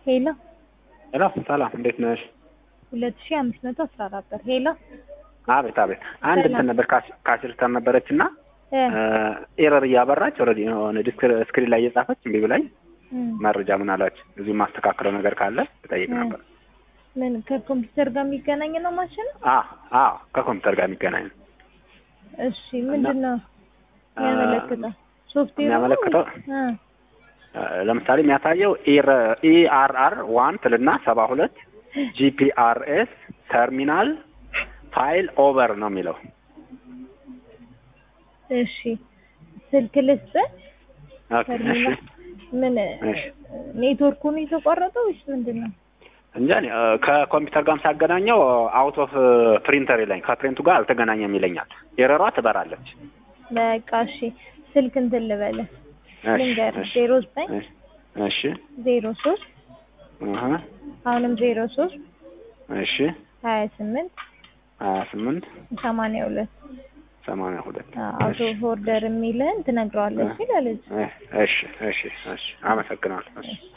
ሄሎ ሄሎ ሰላም፣ እንዴት ነሽ? ሁለት ሺህ አምስት መቶ አስራ አራት ብር ሄሎ አቤት አቤት። አንድ እንትን ነበር ካሲስተር ነበረች እና እ ኤረር እያበራች ኦልሬዲ የሆነ ዲስክ ስክሪን ላይ እየጻፈች እምቢ ብላኝ እም፣ መረጃ ምን አላች እዚህ የማስተካክለው ነገር ካለ እጠይቅ እ ነበር። ምን ከኮምፒውተር ጋር የሚገናኝ ነው ማሽን? አ አ ከኮምፒውተር ጋር የሚገናኝ ነው። እሺ ምንድን ነው የሚያመለክተው? ሶፍትዌር የሚያመለክተው ለምሳሌ የሚያሳየው ኢአርአር ዋን ትልና ሰባ ሁለት ጂፒአርኤስ ተርሚናል ፋይል ኦቨር ነው የሚለው። እሺ ስልክ ልስጥ። ኦኬ፣ እሺ ተርሚናል ምን እሺ። ኔትወርኩ ነው የተቋረጠው ወይስ ምንድን ነው? እንጃ እኔ እ፣ ከኮምፒውተር ጋርም ሳገናኘው አውት ኦፍ ፕሪንተር ይለኝ ከፕሪንቱ ጋር አልተገናኘም ይለኛል። ኤረሯ ትበራለች። በቃ እሺ ስልክ እንትን ልበልህ እሺ፣ ልንገርህ እሺ፣ ዜሮ ዘጠኝ እሺ፣ እሺ፣ ዜሮ ሶስት እህ፣ አሁንም ዜሮ ሶስት እሺ፣ ሀያ ስምንት ሀያ ስምንት ሰማንያ ሁለት ሰማንያ ሁለት አውቶ ኦርደር የሚልህን ትነግረዋለች ይላል። እሺ፣ እሺ፣ እሺ፣ እሺ፣ አመሰግናለሁ። እሺ